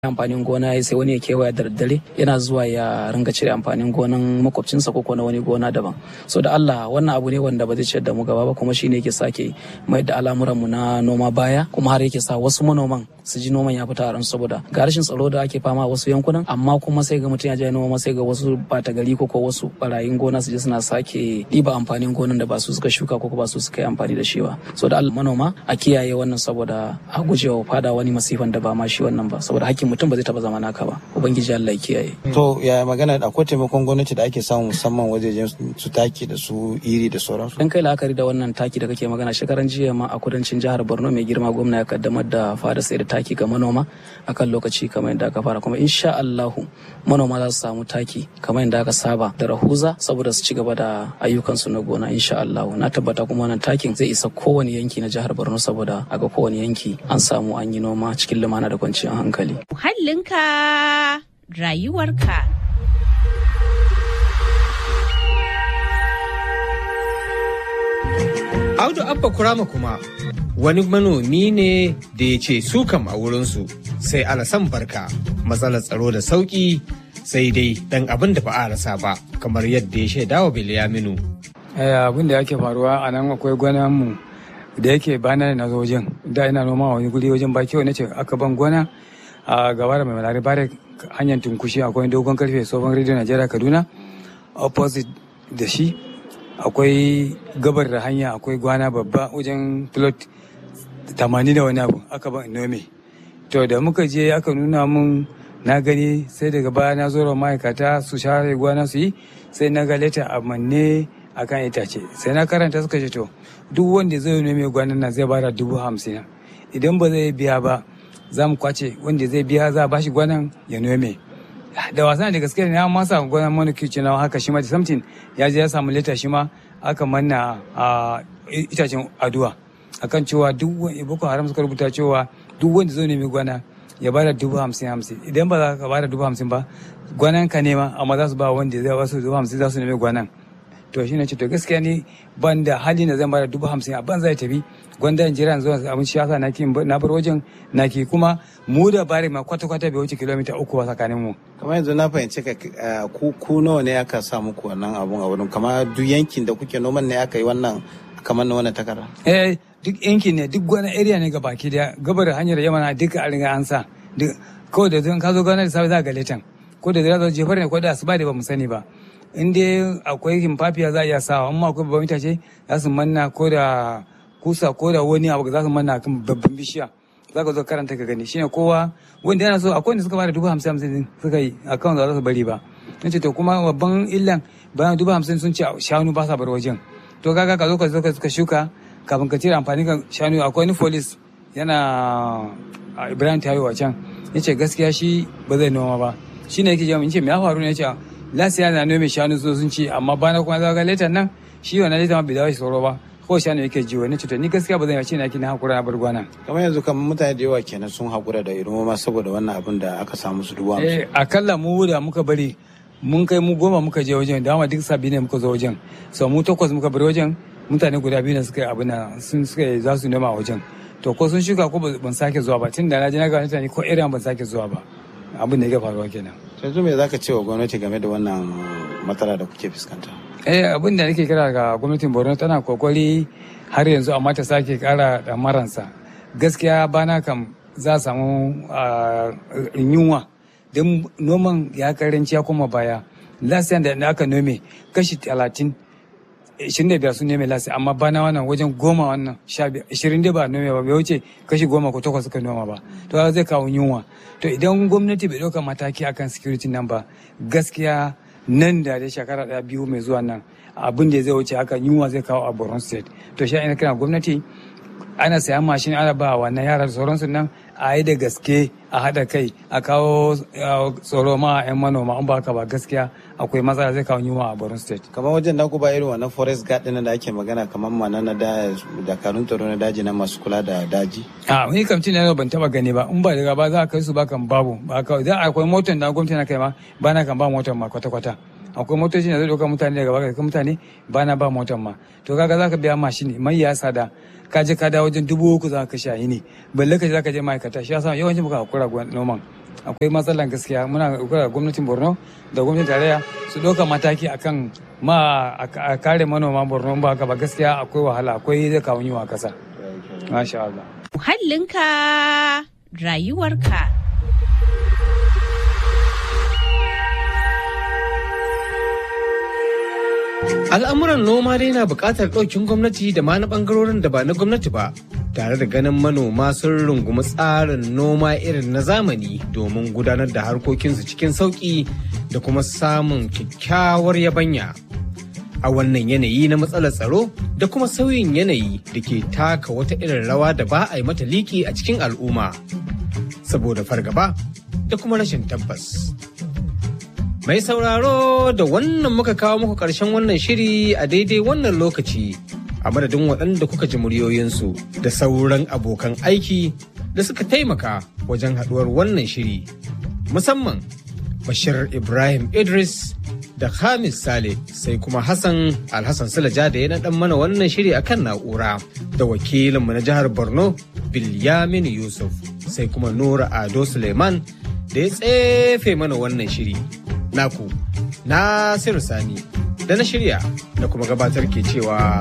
amfanin gona ya sai wani ya kewaya da daddare yana zuwa ya ringa cire amfanin gonan makwabcinsa ko na wani gona daban so da Allah wannan abu ne wanda ba zai ciyar da mu gaba ba kuma shine yake sake mai da al'amuran mu na noma baya kuma har yake sa wasu manoman su ji noman ya fita a ran saboda ga rashin tsaro da ake fama a wasu yankunan amma kuma sai ga mutum ya je noma sai ga wasu bata gari ko wasu barayin gona su je suna sake ɗiba amfanin gonan da ba su suka shuka ko ba su suka yi amfani da shi ba so da Allah manoma a kiyaye wannan saboda a gujewa fada wani masifan da ba ma shi wannan ba saboda hakkin mutum ba zai taba zama naka ba ubangiji Allah ya kiyaye to ya magana akwai taimakon gwamnati da ake samu musamman wajejen su taki da su iri da sauransu dan kai la'akari da wannan taki da kake magana shekaran jiya ma a kudancin jihar Borno mai girma gwamna ya kaddamar da fara sai da taki ga manoma akan lokaci kamar yadda aka fara kuma insha Allah manoma za su samu taki kamar yadda aka saba da rahuza saboda su ci gaba da ayyukansu na gona insha Allah na tabbata kuma wannan takin zai isa kowane yanki na jihar Borno saboda a ga kowane yanki an samu an yi noma cikin lumana da kwanciyar hankali muhallinka rayuwarka. Audu Abba Kurama kuma wani manomi ne da ya ce su kam a wurinsu sai alasan barka matsalar tsaro da sauƙi sai dai dan abin da ba a rasa ba kamar yadda ya shaida wa Bilyaminu. abin da yake faruwa a nan akwai mu da yake bana na zo wajen da ina noma wani guri wajen baki wani ce aka ban gona a gaba da mai malari bare hanyar tunkushi akwai dogon karfe tsohon rediyo najeriya kaduna opposite da shi akwai gabar da hanya akwai gwana babba wajen plot tamanin da wani abu aka ban nome to da muka je aka nuna mun na gani sai daga baya na zo ma'aikata su share gwana su yi sai na ga leta a manne a kan itace sai na karanta suka ce to duk wanda zai nome gwanan nan zai bada dubu hamsin idan ba zai biya ba za mu kwace wanda zai biya za a bashi gwanan ya nome da wasan da gaske ne an masa gwanan manukici na haka shi ma da samtin ya je ya samu leta shi ma aka manna a itacen aduwa akan cewa duk wani boko haram suka rubuta cewa duk wanda zai nemi gwana ya bada dubu hamsin hamsin idan ba za ka bada dubu hamsin ba gwanan ka nema amma za su ba wanda zai wasu dubu hamsin za su nemi gwanan to shine ce to gaskiya ni ban da hali na zan bada dubu hamsin a ban zai tafi gwanda in jira zuwa abin shi yasa naki na bar wajen naki kuma mu da bari ma kwata kwata bai wuce kilomita uku ba tsakanin mu kamar yanzu na fahimci ka ku ku nawa ne aka sa muku wannan abun a wurin kamar duk yankin da kuke noman ne aka yi wannan kamar na wannan takarda eh duk yankin ne duk wani area ne ga baki daya gabar hanyar yamana duka an riga an sa kawai da zan ka zo gana da safe za ga letan ko da zai zo jefar ne ko da asuba da ba mu sani ba in dai akwai himfafiya za a iya sawa amma akwai babban itace za su manna ko da kusa ko da wani abu za su manna kan babban bishiya za ka zo karanta ka gani shine kowa wanda yana so akwai wanda suka bada dubu hamsin hamsin suka yi akan za su bari ba nace to kuma babban illan bayan dubu hamsin sun ce shanu ba sa bar wajen to kaga ka zo ka zo ka shuka kafin ka cire amfani kan shanu akwai wani folis yana ibrahim tayo a can yace gaskiya shi ba zai noma ba shine yake jami'in ce me ya faru ne yace lasiya na nome shanu so sun ce amma bana kuma za ga letan nan shi wannan letan ma bai dawo shi tsoro ba ko shanu yake jiwo ne cuta ni gaskiya ba zan yace na kina hakura na bar gwana kamar yanzu kamar mutane da yawa kenan sun hakura da irin ma saboda wannan abin da aka samu su dubu eh akalla mu da muka bari mun kai mu goma muka je wajen dama duk sabi ne muka zo wajen so mu takwas muka bar wajen mutane guda biyu ne suka yi abin nan sun suka za su nema a wajen to ko sun shuka ko ban sake zuwa ba tun da na je na ga mutane ko irin ban sake zuwa ba abin da ya faruwa kenan yanzu me zaka ce wa gwamnati game da wannan matsala da kuke fuskanta eh abin da nake kira ga gwamnatin borno tana kokari har yanzu amma ta sake kara da maransa gaskiya bana kam za a samu yunwa don noman ya karanci ya koma baya lasiyan da aka nome kashi talatin ishirin da biyar sun nome lasi amma bana wannan wajen goma wannan sha biyar ishirin da ba nome ba bai wuce kashi goma ko takwas suka noma ba to zai kawo yunwa to idan gwamnati bai ɗauka mataki akan security nan ba gaskiya nan da da shekara ɗaya biyu mai zuwa nan abin da zai wuce haka yunwa zai kawo a borno state to shi ina kira gwamnati ana sayan mashin ana ba wannan yara da sauransu nan a yi da gaske a haɗa kai a kawo tsoro ma 'yan manoma in ba haka ba gaskiya akwai matsala zai kawo yunwa a borno state kamar wajen da ku ba irin wannan forest guard ɗin da ake magana kamar mana na da dakarun tsaro na daji na masu kula da daji a ni kam cin ban taba gani ba in ba daga ba za a kai su ba kan babu ba kawai za akwai motar da gwamnati na kai ma ba na kan ba motar ma kwata-kwata akwai motoci da zai ɗauka mutane daga baka kai mutane ba na ba motar ma to kaga za ka biya mashin mai ya sada ka je ka dawo wajen dubu uku za ka kashe a yini balle ka je za ka je ma'aikata shi yasa yawancin muka hakura noman akwai matsalan gaskiya muna kira gwamnatin borno da gwamnatin tarayya su ɗauka mataki akan ma a kare manoma borno ba haka ba gaskiya akwai wahala akwai zai kawo yiwa kasa masha Allah Muhallinka rayuwarka. Al'amuran noma dai na buƙatar ɗaukin gwamnati da ma na ɓangarorin da ba na gwamnati ba, tare da ganin manoma sun rungumi tsarin noma irin na zamani domin gudanar da harkokinsu cikin sauƙi da kuma samun kyakkyawar yabanya. A wannan yanayi na matsalar tsaro da kuma sauyin yanayi da ke taka wata irin rawa da ba a yi mata liki a cikin al'umma, saboda fargaba da kuma rashin tabbas. Mai sauraro da wannan muka kawo muku ƙarshen wannan shiri a daidai wannan lokaci a madadin waɗanda kuka ji muryoyinsu da sauran abokan aiki da suka taimaka wajen haɗuwar wannan shiri. Musamman Bashir Ibrahim Idris da Hamis Sale sai kuma Hassan Alhassan Sulaja da ya naɗan mana wannan shiri akan na'ura da wakilinmu na jihar Borno Bilyamin Yusuf sai kuma Nura Ado Suleiman da ya tsefe mana wannan shiri. naku Nasiru Sani da na shirya da kuma gabatar ke cewa